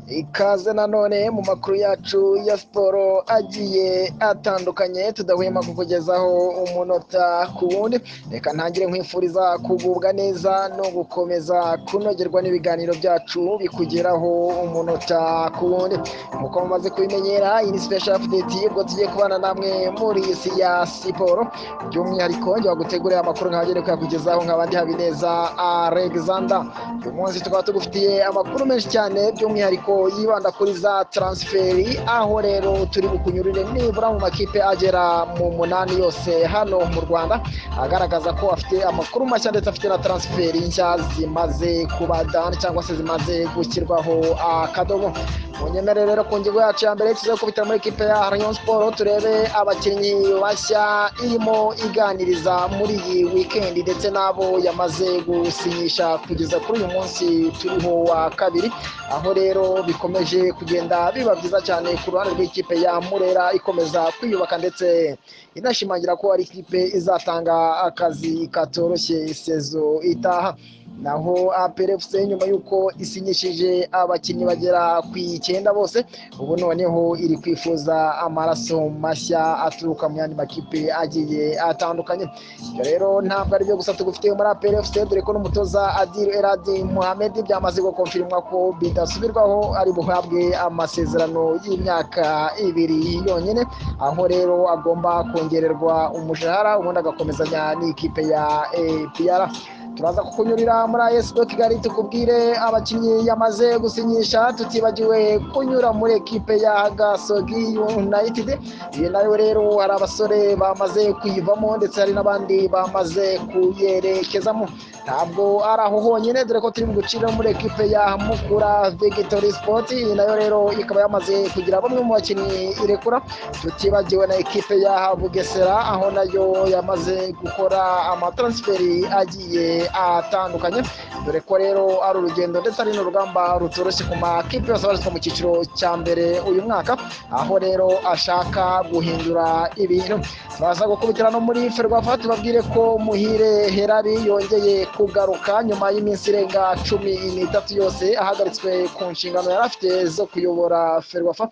ikaze nanone mu makuru yacu ya siporo agiye atandukanye tudahwema kukugezaho umunota ku wundi reka ntangire nkwifuriza kugubwa neza no gukomeza kunogerwa n'ibiganiro byacu bikugeraho umunota ku wundi nk'uko mumaze kubimenyera iyi ni special update ubwo tugiye kubana namwe muri iyi si ya siporo by'umwihariko njya gutegurira amakuru nkabagere kuyakugezaho nk'abandi habineza alexander uyu munsi tukaba tugufitiye amakuru menshi cyane by'umwihariko yibanda kuri za taransiferi aho rero turi bukunyurire nibura mu makipe agera mu munani yose hano mu rwanda agaragaza ko afite amakuru mashya ndetse afite na taransiferi nshya zimaze kuba dani cyangwa se zimaze gushyirwaho akadomo munyemere rero ku ngingo yacu ya mbere tuze kubita muri kipe ya rayon siporo turebe abakinnyi bashya irimo iganiriza muri iyi wikendi ndetse n'abo yamaze gusinyisha kugeza kuri uyu munsi turiho wa kabiri aho rero bikomeje kugenda biba byiza cyane ku ruhande rw'ikipe ya murera ikomeza kwiyubaka ndetse inashimangira ko ari ikipe izatanga akazi katoroshye sezo itaha naho aperefuse nyuma y'uko isinyishije abakinnyi bagera ku icyenda bose ubu noneho iri kwifuza amaraso mashya aturuka mu yandi makipe agiye atandukanye ibyo rero ntabwo aribyo gusa tugufitiye muri aperefuse dore ko n'umutoza adiru eradi muhammed byamaze gukonfirimwa ko bidasubirwaho ari buhabwe amasezerano y'imyaka ibiri yonyine aho rero agomba kongererwa umushahara ubundi agakomezanya n'ikipe ya apr turaza kukunyurira muri ayesibo kigali tukubwire abakinnyi yamaze gusinyisha tutibagiwe kunyura muri ekipe ya gasogi yunayitidi iyi nayo rero hari abasore bamaze kuyivamo ndetse hari n'abandi bamaze kuyerekezamo ntabwo ari aho honyine dore ko turi mu gucira muri ekipe ya mukura vigitori sipoti iyi nayo rero ikaba yamaze kugira bamwe mu bakinnyi irekura tutibagiwe na ekipe ya bugesera aho nayo yamaze gukora amataransiferi agiye atandukanye dore ko rero ari urugendo ndetse ari n'urugamba rutoroshye ku makipe yose abarizwa mu cyiciro cya mbere uyu mwaka aho rero ashaka guhindura ibintu baza gukubitira no muri ferwafa tubabwire ko muhire herari yongeye kugaruka nyuma y'iminsi irenga cumi n'itatu yose ahagaritswe ku nshingano yari afite zo kuyobora ferwafa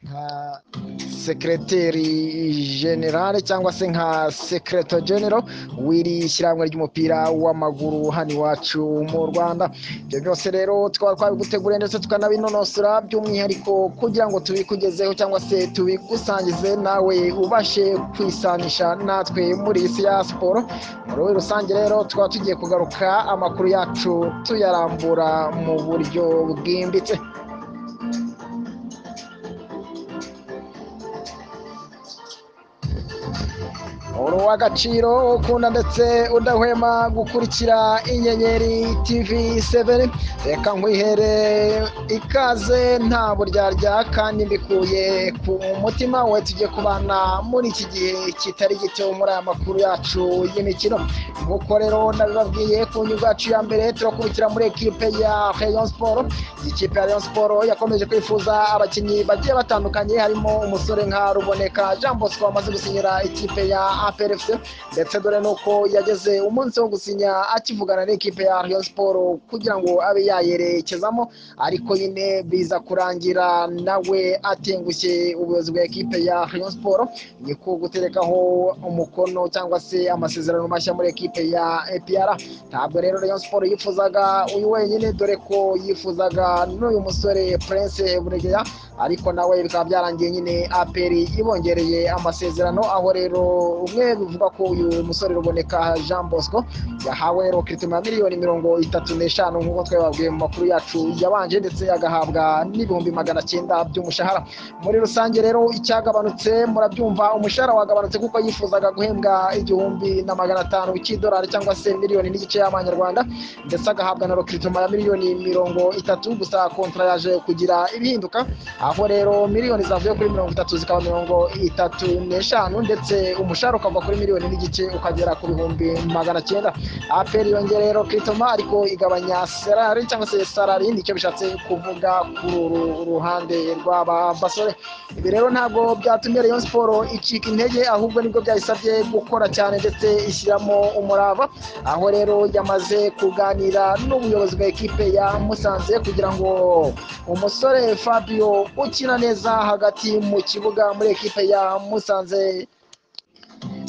nka sekereteri generale cyangwa se nka sekereto genero w'iri shyirahamwe ry'umupira w'amaguru hano iwacu mu rwanda ibyo byose rero twaba twabiguteguriye ndetse tukanabinonosora by'umwihariko kugira ngo tubikugezeho cyangwa se tubigusangize nawe ubashe kwisanisha natwe muri iyi si ya siporo muri rusange rero tukaba tugiye kugaruka amakuru yacu tuyarambura mu buryo bwimbitse uri uw'agaciro ukunda ndetse udahwema gukurikira inyenyeri tv seveni reka nkwihere ikaze nta buryarya kandi mbikuye ku mutima we tugiye kubana muri iki gihe kitari gito muri aya makuru yacu y'imikino nk'uko rero nabibabwiye ku nyungu yacu ya mbere turakubikira muri ekipe ya rayon siporo iyi kipe ya rayon siporo yakomeje kwifuza abakinnyi bagiye batandukanye harimo umusore nka ruboneka jean bosco wamaze gusinyira ikipe ya aperefuse ndetse dore nuko yageze umunsi wo gusinya akivugana n'ikipe ya rayon siporo kugira ngo abe yayerekezamo ariko nyine biza kurangira nawe atengushye ubuyobozi bwa ekipe ya rayon siporo ni ko guterekaho umukono cyangwa se amasezerano mashya muri ekipe ya epr ntabwo rero rayon siporo yifuzaga uyu wenyine dore ko yifuzaga n'uyu musore prince buregeya ariko nawe bikaba byarangiye nyine aperi ibongereye amasezerano aho rero umwe bivuga ko uyu musore ruboneka jean bosco yahawe rero kirituma ya miliyoni mirongo itatu n'eshanu nk'uko twababwiye mu makuru yacu yabanje ndetse agahabwa n'ibihumbi magana cyenda by'umushahara muri rusange rero icyagabanutse murabyumva umushahara wagabanutse kuko yifuzaga guhembwa igihumbi na magana atanu cy'idolari cyangwa se miliyoni n'igice y'amanyarwanda ndetse agahabwa na rokirituma ya miliyoni mirongo itatu gusa kontra yaje kugira ibihinduka aho rero miliyoni zavuye kuri mirongo itatu zikaba mirongo itatu n'eshanu ndetse umushahara ukava kuri kuri miliyoni n'igice ukagera ku bihumbi magana cyenda aperi yongera rero kiritoma ariko igabanya serari cyangwa se sarari nicyo bishatse kuvuga ku ru- ruhande rw'aba basore ibi rero ntabwo byatumye rayon siporo icika intege ahubwo nibwo byayisabye gukora cyane ndetse ishyiramo umurava aho rero yamaze kuganira n'ubuyobozi bwa ekipe ya musanze kugira ngo umusore fabio ukina neza hagati mu kibuga muri ekipe ya musanze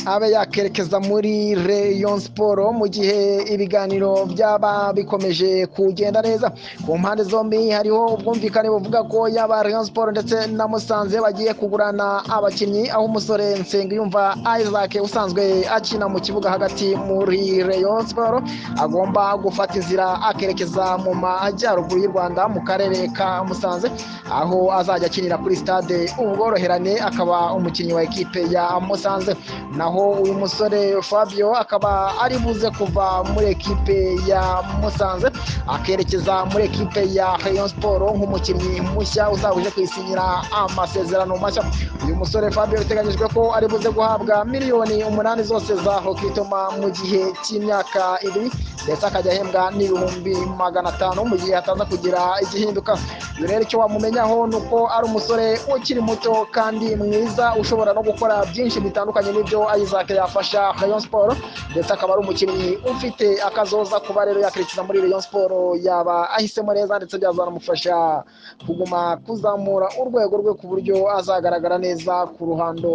abe yakerekeza muri Rayon Sport mu gihe ibiganiro byaba bikomeje kugenda neza ku mpande zombi hariho ubwumvikane buvuga ko yaba Rayon Sport ndetse na Musanze bagiye kugurana abakinnyi aho umusore Nsengiyumva Isaac usanzwe akina mu kibuga hagati muri Rayon Sport agomba gufata inzira akerekeza mu majyaruguru y'u Rwanda mu karere ka Musanze aho azajya akinira kuri stade ubworoherane akaba umukinnyi wa ekipe ya Musanze naho uyu musore fabio akaba ari buze kuva muri ekipe ya musanze akerekeza muri ekipe ya rayon sport nk'umukinnyi mushya uzaba uje kwisinyira amasezerano mashya uyu musore fabio biteganyijwe ko ari buze guhabwa miliyoni umunani zose za hokitoma mu gihe cy'imyaka ibiri ndetse akajya ahembwa n'ibihumbi magana atanu mu gihe ataza kugira igihinduka uyu rero icyo wamumenyaho ni uko ari umusore ukiri muto kandi mwiza ushobora no gukora byinshi bitandukanye n'ibyo Isaac yafasha Rayon Sport ndetse akaba ari umukinnyi ufite akazoza kuba rero yakurikiza muri Rayon Sport yaba ahisemo neza ndetse byazanamufasha kuguma kuzamura urwego rwe ku buryo azagaragara neza ku ruhando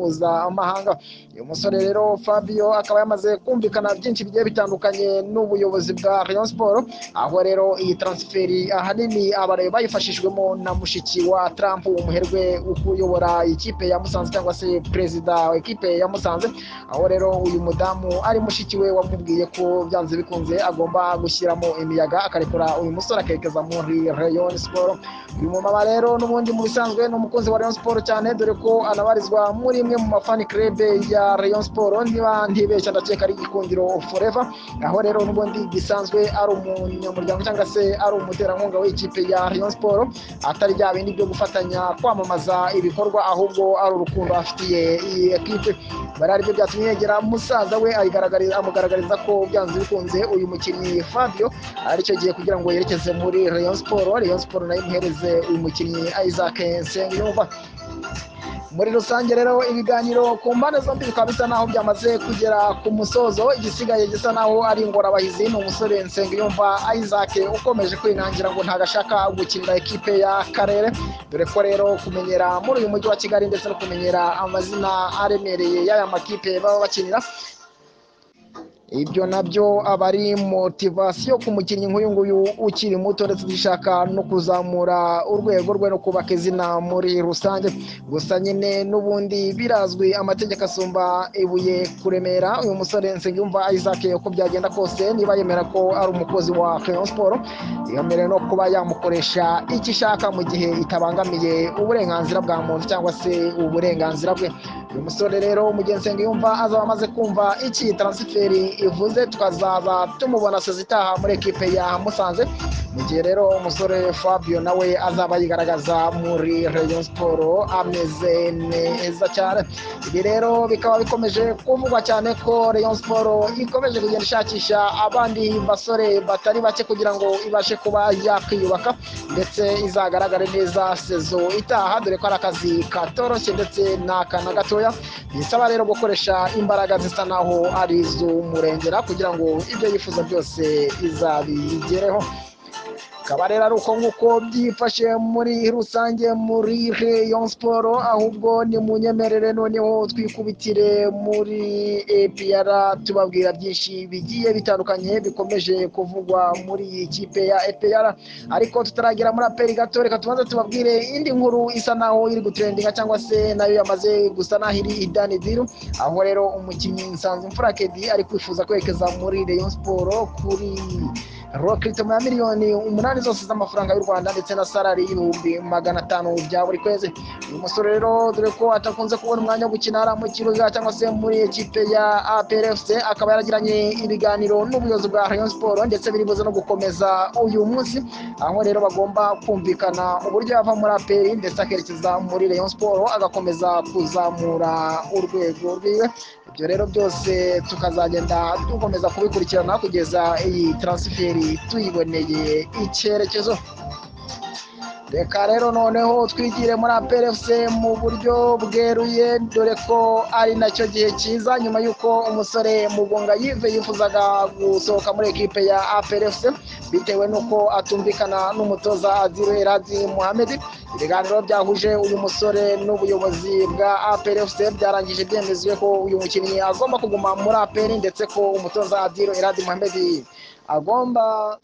mpuzamahanga uyu musore rero Fabio akaba yamaze kumvikana byinshi bigiye bitandukanye n'ubuyobozi bwa Rayon Sport aho rero iyi transferi ahanini abarayo bayifashijwemo na mushiki wa Trump umuherwe ukuyobora ikipe ya Musanze cyangwa se perezida wa ekipe ya Musanze aho rero uyu mudamu ari mushiki we wamubwiye ko byanze bikunze agomba gushyiramo imiyaga akarekura uyu musore akerekeza muri Rayon Sport uyu mumama rero n'ubundi mu bisanzwe ni umukunzi wa Rayon Sport cyane dore ko anabarizwa muri imwe mu mafani club ya Rayon Sport niba ntibeshya ndakeka ari igikundiro forever aho rero n'ubundi gisanzwe ari umunyamuryango cyangwa se ari umuterankunga w'ikipe ya Rayon Sport atari bya bindi byo gufatanya kwamamaza ibikorwa ahubwo ari urukundo afitiye iyi ekipe bari aribyo byatumye yegera musaza we ayigaragariza amugaragariza ko byanze bikunze uyu mukinnyi Fabio aricyo gihe kugira ngo yerekeze muri Rayon Sport Rayon Sport nayo imuhereze uyu mukinnyi Isaac Nsengiyumva muri rusange rero ibiganiro ku mpande zombi bikaba bisa naho byamaze kugera ku musozo igisigaye gisa naho ari ingorabahizi ni umusore nsengiyumva isaac ukomeje kwinangira ngo ntagashaka gukinira ekipe y'akarere dore ko rero kumenyera muri uyu mujyi wa kigali ndetse no kumenyera amazina aremereye y'aya makipe baba bakinira ibyo nabyo aba ari motivasiyo ku mukinnyi nk'uyu nguyu ukiri muto ndetse dushaka no kuzamura urwego rwe no kubaka izina muri rusange gusa nyine n'ubundi birazwi amategeko asumba ibuye kuremera uyu musore nsengiyumva isaac uko byagenda kose niba yemera ko ari umukozi wa Rayon siporo yemerewe no kuba yamukoresha icyo ishaka mu gihe itabangamiye uburenganzira bwa muntu cyangwa se uburenganzira bwe uyu musore rero mugenzi nsengiyumva azaba amaze kumva iki taransiferi ivuze tukazaba tumubona sezi itaha muri ekipe ya musanze mu gihe rero umusore fabio nawe azaba yigaragaza muri rayon siporo ameze neza cyane ibi rero bikaba bikomeje kuvugwa cyane ko rayon siporo ikomeje kugenda ishakisha abandi basore batari bake kugira ngo ibashe kuba yakwiyubaka ndetse izagaragare neza sezo itaha dore ko ari akazi katoroshye ndetse n'akana gatoya bisaba rero gukoresha imbaraga zisa naho ari iz'umurengera kugira ngo ibyo yifuza byose izabigereho akaba rero ari uko nguko byifashe muri rusange muri Rayon Sport ahubwo ni munyemerere noneho twikubitire muri APR tubabwira byinshi bigiye bitandukanye bikomeje kuvugwa muri iyi kipe ya APR ariko tutaragira muri aperi gato reka tubanze tubabwire indi nkuru isa naho iri gutrendinga cyangwa se nayo yamaze gusa naho iri idani diru aho rero umukinnyi nsanzwe mfura kedi ari kwifuza kwerekeza muri Rayon Sport kuri rokiritomo ya miliyoni umunani zose z'amafaranga y'u rwanda ndetse na salari y'ibihumbi magana atanu bya buri kwezi uyu musore rero dore ko atakunze kubona umwanya wo gukina ari mu kibuga cyangwa se muri ekipe ya aplfc akaba yaragiranye ibiganiro n'ubuyobozi bwa rayon siporo ndetse biri buze no gukomeza uyu munsi aho rero bagomba kumvikana uburyo yava muri aperi ndetse akerekeza muri rayon siporo agakomeza kuzamura urwego rwiwe ibyo rero byose tukazagenda dukomeza kubikurikirana kugeza iyi taransiferi tuyiboneye icyerekezo reka rero noneho twigire muri aperefuse mu buryo bweruye dore ko ari nacyo gihe cyiza nyuma y'uko umusore mugunga yive yifuzaga gusohoka muri ekipe ya aperefuse bitewe n'uko atumvikana n'umutoza azirwe radi muhamedi ibiganiro byahuje uyu musore n'ubuyobozi bwa aperefuse byarangije byemezwe ko uyu mukinnyi agomba kuguma muri aperi ndetse ko umutoza azirwe radi muhamedi agomba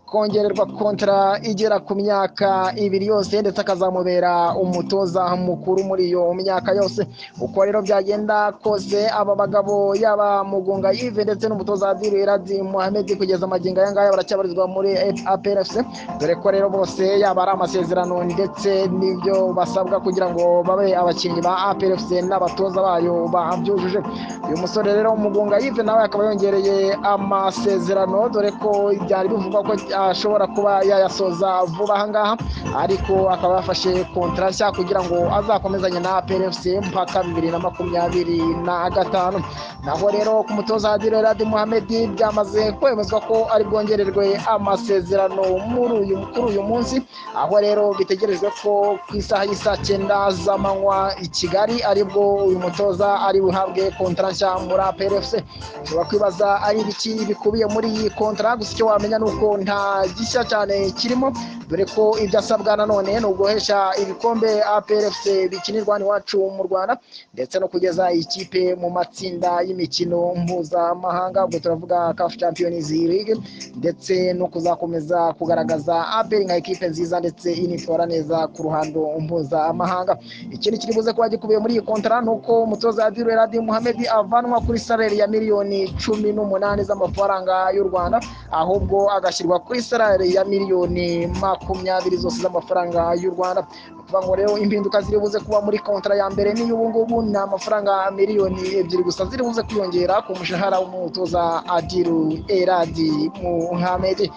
kongererwa kontara igera ku myaka ibiri yose ndetse akazamubera umutoza mukuru muri iyo myaka yose uko rero byagenda kose aba bagabo yaba mugunga yive ndetse n'umutoza adiri radi muhamedi kugeza amagingo aya ngaya baracyabarizwa muri aprfc dore ko rero bose yaba ari amasezerano ndetse n'ibyo basabwa kugira ngo babe abakinnyi ba aprfc n'abatoza bayo babyujuje uyu musore rero mugunga yive nawe akaba yongereye amasezerano dore ko byari bivugwa ko ashobora kuba yayasoza vuba ahangaha ariko akaba yafashe kontara nshya kugira ngo azakomezanye na PFC mpaka bibiri na makumyabiri na gatanu naho rero ku mutoza Adil Radi Mohamed byamaze kwemezwa ko ari bwongererwe amasezerano muri uyu kuri uyu munsi aho rero bitegerejwe ko ku isaha y'isaa cyenda z'amanywa i Kigali aribwo uyu mutoza ari buhabwe kontara nshya muri PFC ushobora kwibaza ari ibiki bikubiye muri iyi kontara gusa icyo wamenya ni uko nta gishya cyane kirimo dore ko ibyo asabwa nanone ni uguhesha ibikombe APRFC bikinirwa iwacu mu Rwanda ndetse no kugeza ikipe mu matsinda y'imikino mpuzamahanga ubwo turavuga CAF Champions League ndetse no kuzakomeza kugaragaza APR nka ikipe nziza ndetse initwara neza ku ruhando mpuzamahanga ikindi kiri buze kuba gikubiye muri iyi kontara ni uko umutoza Adil Radi Muhammed avanwa kuri salary ya miliyoni cumi n'umunani z'amafaranga y'u Rwanda ahubwo agashyirwa kuri salari ya miliyoni makumyabiri zose z'amafaranga y'u rwanda kuvuga ngo rero impinduka ziri buze kuba muri kontara ya mbere n'iy'ubu ngubu ni amafaranga miliyoni ebyiri gusa ziri buze kwiyongera ku mushahara w'umutoza adiru eradi muhamedi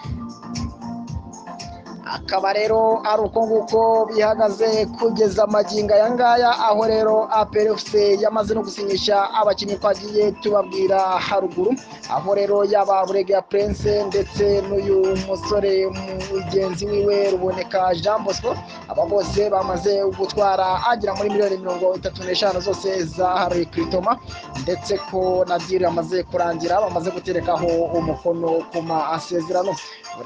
akaba rero ari uko nguko bihagaze kugeza amagingo aya ngaya aho rero aperefuse yamaze no gusinyisha abakinnyi twagiye tubabwira haruguru aho rero yaba buregeya purense ndetse n'uyu musore mugenzi wiwe ruboneka jean bosco aba bose bamaze gutwara agera muri miliyoni mirongo itatu n'eshanu zose zaharuye kwitoma ndetse ko na diri yamaze kurangira bamaze guterekaho umukono ku masezerano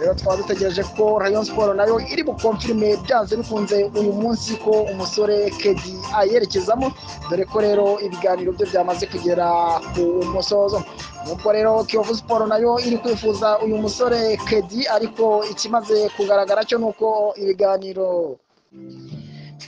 rero twaba dutegereje ko rayon siporo nayo iri bukomfirime byanze bikunze uyu munsi ko umusore kedi ayerekezamo dore ko rero ibiganiro bye byamaze kugera ku musozo nuko rero kiyovu siporo nayo iri kwifuza uyu musore kedi ariko ikimaze kugaragara cyo ni uko ibiganiro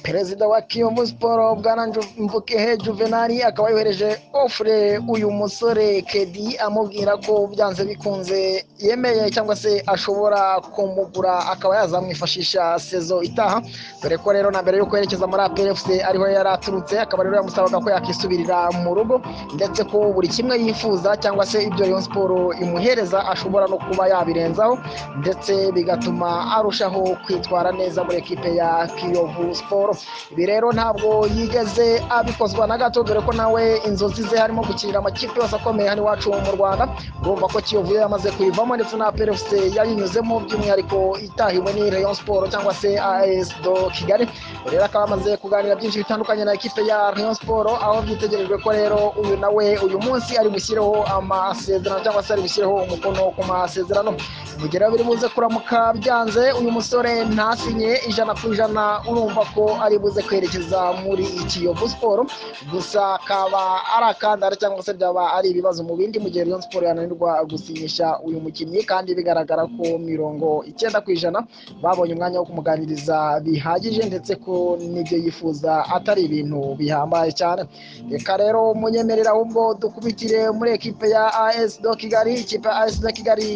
perezida wa kiyovu siporo bwana mvukehe juvenali akaba yohereje ofure uyu musore kedi amubwira ko byanze bikunze yemeye cyangwa se ashobora kumugura akaba yazamwifashisha sezo itaha dore ko rero na mbere yo kwerekeza muri aperefuse ariho yari aturutse akaba rero yamusabaga ko yakisubirira mu rugo ndetse ko buri kimwe yifuza cyangwa se ibyo iyo siporo imuhereza ashobora no kuba yabirenzaho ndetse bigatuma arushaho kwitwara neza muri ekipe ya kiyovu siporo ibi rero ntabwo yigeze abikozwa na gato dore ko nawe inzozi ze harimo gukinira amakipe yose akomeye hano iwacu mu rwanda urumva ko kiyovu yamaze kuyivamo ndetse na perefuse yayinyuzemo by'umwihariko itahiwe ni rayon siporo cyangwa se as do kigali rero akaba amaze kuganira byinshi bitandukanye na ekipe ya rayon siporo aho byitegerejwe ko rero uyu nawe uyu munsi ari gushyireho amasezerano cyangwa se ari gushyireho umukono ku masezerano mugera biri buze kuramuka byanze uyu musore ntasinye ijana ku ijana urumva ko ari buze kwerekeza muri Kiyovu siporo gusa akaba ari akandara cyangwa se byaba ari ibibazo mu bindi mu gihe Rayon siporo yananirwa gusinyisha uyu mukinnyi kandi bigaragara ko mirongo icyenda ku ijana babonye umwanya wo kumuganiriza bihagije ndetse ko n'ibyo yifuza atari ibintu bihambaye cyane reka rero munyemerera ahubwo dukubitire muri ekipe ya AS do Kigali ikipe ya AS do Kigali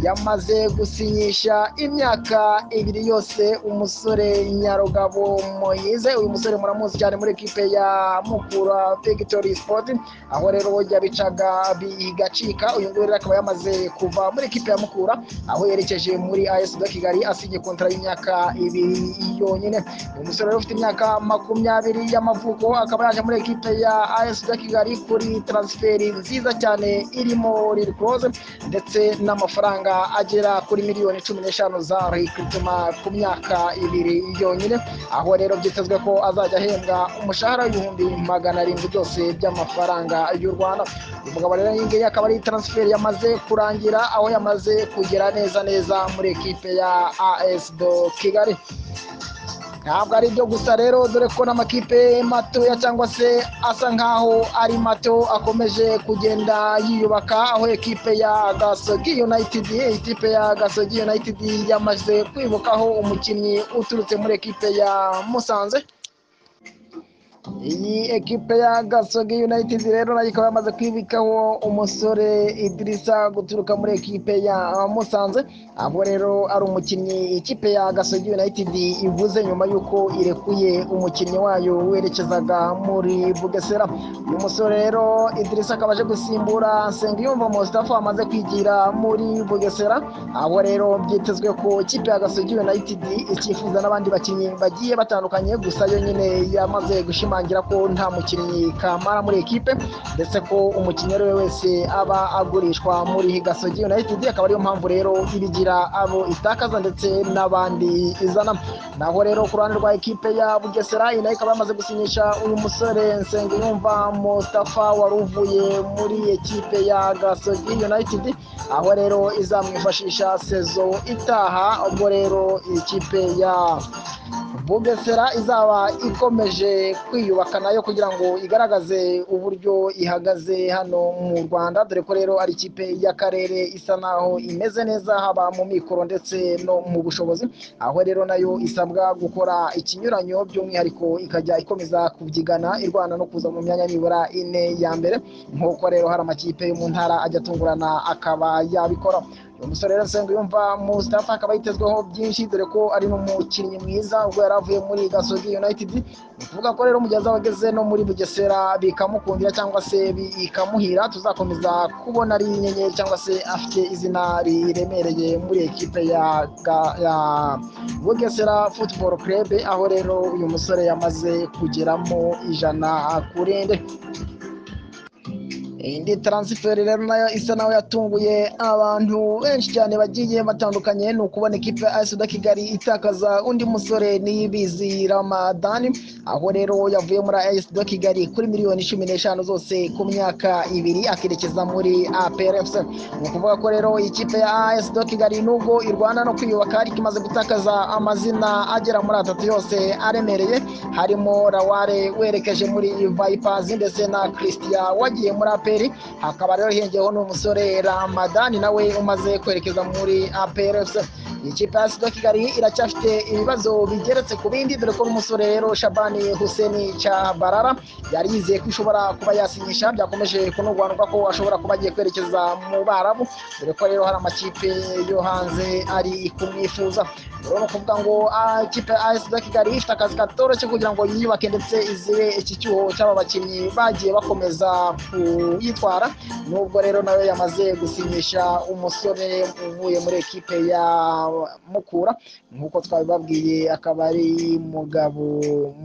yamaze gusinyisha imyaka ibiri yose umusore Nyarugabo Moyize uyu musore muramuzi cyane muri ekipe ya Mukura Victory Sport aho rero bojya bicaga bigacika uyu nguyu rero akaba yamaze kuva muri ekipe ya Mukura aho yerekeje muri AS de Kigali asinye kontara y'imyaka ibiri yonyine uyu musore rero ufite imyaka makumyabiri y'amavuko akaba yaje muri ekipe ya AS de Kigali kuri transferi nziza cyane irimo Lil Close ndetse n'amafaranga agera kuri miliyoni cumi n'eshanu za Rikrituma ku myaka ibiri yonyine aho rero byitezwe ko azajya ahembwa umushahara w'ibihumbi magana arindwi byose by'amafaranga y'u Rwanda uyu mugabo rero iyi ngiyi akaba ari transferi yamaze kurangira aho yamaze kugera neza neza muri ekipe ya AS do Kigali ntabwo ari byo gusa rero dore ko n'amakipe matoya cyangwa se asa nkaho ari mato akomeje kugenda yiyubaka aho ekipe ya gasogi united ikipe ya gasogi united yamaze kwibukaho umukinnyi uturutse muri ekipe ya musanze iyi ekipe ya gasogi united rero nayo ikaba yamaze kwibikaho umusore idirisa guturuka muri ekipe ya musanze aho rero ari umukinnyi ikipe ya gasogi united ivuze nyuma y'uko irekuye umukinnyi wayo werekezaga muri bugesera uyu musore rero idirisa akaba aje gusimbura nsengiyumva mustafa amaze kwigira muri bugesera aho rero byitezwe ko ikipe ya gasogi united icyifuza n'abandi bakinnyi bagiye batandukanye gusa yo nyine yamaze gushima ashimangira ko nta mukinnyi kamara muri ekipe ndetse ko umukinnyi uwo ari we wese aba agurishwa muri gasogi united akaba ariyo mpamvu rero ibigira abo itakaza ndetse n'abandi izana naho rero ku ruhande rwa ekipe ya bugesera iyi nayo ikaba yamaze gusinyisha uyu musore nsengiyumva mustafa wari uvuye muri ekipe ya gasogi united aho rero izamwifashisha sezo itaha ubwo rero ikipe ya bugesera izaba ikomeje kwiyubaka nayo kugira ngo igaragaze uburyo ihagaze hano mu rwanda dore ko rero ari ikipe y'akarere isa naho imeze neza haba mu mikoro ndetse no mu bushobozi aho rero nayo isabwa gukora ikinyuranyo by'umwihariko ikajya ikomeza kubyigana irwana no kuza mu myanya nibura ine ya mbere nk'uko rero hari amakipe yo mu ntara ajya atungurana akaba yabikora uyu musore rero nsenga yumva mustafa akaba yitezweho byinshi dore ko ari n'umukinnyi mwiza ubwo yari avuye muri gasogi united ni ukuvuga ko rero mugihe azaba ageze no muri bugesera bikamukundira cyangwa se bikamuhira tuzakomeza kubona ari inyenyeri cyangwa se afite izina riremereye muri ekipe ya bugesera football club aho rero uyu musore yamaze kugeramo ijana kuri ende indi taransiferi rero nayo isa naho yatunguye abantu benshi cyane bagiye batandukanye ni ukubona ikipe ya asuda kigali itakaza undi musore niyibizi ramadani aho rero yavuye muri asuda kigali kuri miliyoni cumi n'eshanu zose ku myaka ibiri akerekeza muri aprfc ni ukuvuga ko rero ikipe ya asuda kigali nubwo irwana no kwiyubaka ariko imaze gutakaza amazina agera muri atatu yose aremereye harimo raware werekeje muri vayipazi ndetse na christian wagiye muri aprfc aperi hakaba rero hiyengeyeho n'umusore ramadani nawe umaze kwerekeza muri aprfc ikipe ya sida kigali iracyafite ibibazo bigeretse ku bindi dore ko n'umusore rero shabani huseni cyabarara yari yizeye ko ishobora kuba yasinyisha byakomeje kunurwanurwa ko ashobora kuba agiye kwerekeza mu barabu dore ko rero hari amakipe yo hanze ari kumwifuza rero ni ukuvuga ngo ikipe ya sida kigali ifite akazi katoroshye kugira ngo yiyubake ndetse izibe iki cyuho cy'aba bakinnyi bagiye bakomeza ku yitwara nubwo rero nawe yamaze gusinyisha umusore uvuye muri ekipe ya mukura nk'uko twabibabwiye akaba ari mugabo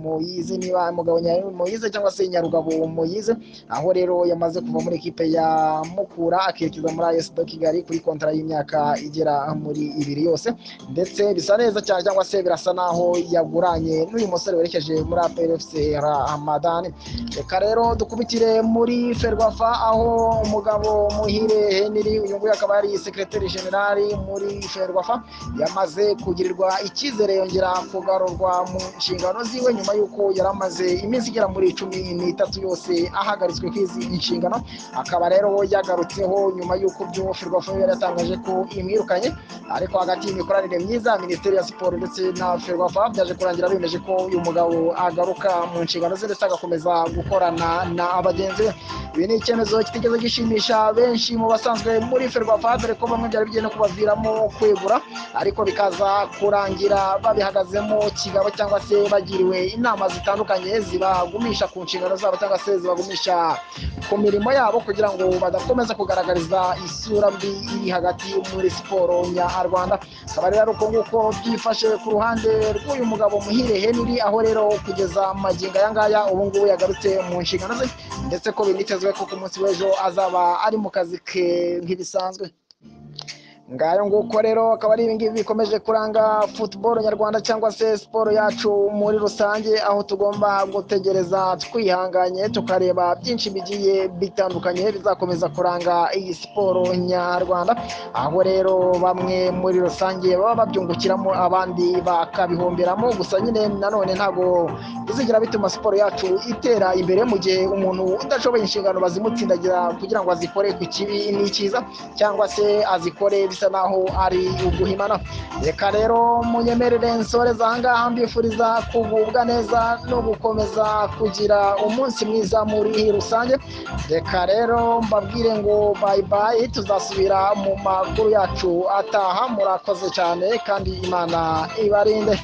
muyize niba mugabo muyize cyangwa se nyarugabo muyize aho rero yamaze kuva muri ekipe ya mukura akerekeza muri ayesi do kigali kuri kontara y'imyaka igera muri ibiri yose ndetse bisa neza cyane cyangwa se birasa naho yaguranye n'uyu musore werekeje muri aprfc ramadani reka rero dukubitire muri ferwa aho umugabo muhire heniri uyu nguyu akaba ari sekreteri generali muri ferwafa yamaze kugirirwa icyizere yongera kugarurwa mu nshingano ziwe nyuma y'uko yari amaze iminsi igera muri cumi n'itatu yose ahagaritswe ku izi inshingano akaba rero yagarutseho nyuma y'uko byo ferwafa yari yatangaje ko imwirukanye ariko hagati y'imikoranire myiza minisiteri ya siporo ndetse na ferwafa byaje kurangira bemeje ko uyu mugabo agaruka mu nshingano ze ndetse agakomeza gukorana na bagenzi be ibi ni icyemezo kitigeze gishimisha benshi mu basanzwe muri ferwafa dore ko bamwe byari bigiye no kubaviramo kwegura ariko bikaza kurangira babihagazemo kigabo cyangwa se bagiriwe inama zitandukanye zibagumisha ku nshingano zabo cyangwa se zibagumisha ku mirimo yabo kugira ngo badakomeza kugaragariza isura mbi iri hagati muri siporo nyarwanda akaba rero uko nguko byifashe ku ruhande rw'uyu mugabo muhire henry aho rero kugeza magingo aya ngaya ubu ngubu yagarutse mu nshingano ze ndetse ko binitezwe ko ku munsi w'ejo azaba ari mu kazi ke nk'ibisanzwe ngayo nguko rero akaba ari ibingibi bikomeje kuranga futuboro nyarwanda cyangwa se siporo yacu muri rusange aho tugomba gutegereza twihanganye tukareba byinshi bigiye bitandukanye bizakomeza kuranga iyi siporo nyarwanda aho rero bamwe muri rusange baba babyungukiramo abandi bakabihomberamo gusa nyine nanone ntabwo bizigira bituma siporo yacu itera imbere mu gihe umuntu udashoboye inshingano bazimutsindagira kugira ngo azikore ku kibi n'ikiza cyangwa se azikore bisa naho ari uguhimana reka rero munyemerere nsoreza ahangaha mbifuriza kugubwa neza no gukomeza kugira umunsi mwiza muri rusange reka rero mbabwire ngo bayibayi tuzasubira mu makuru yacu ataha murakoze cyane kandi imana ibarinde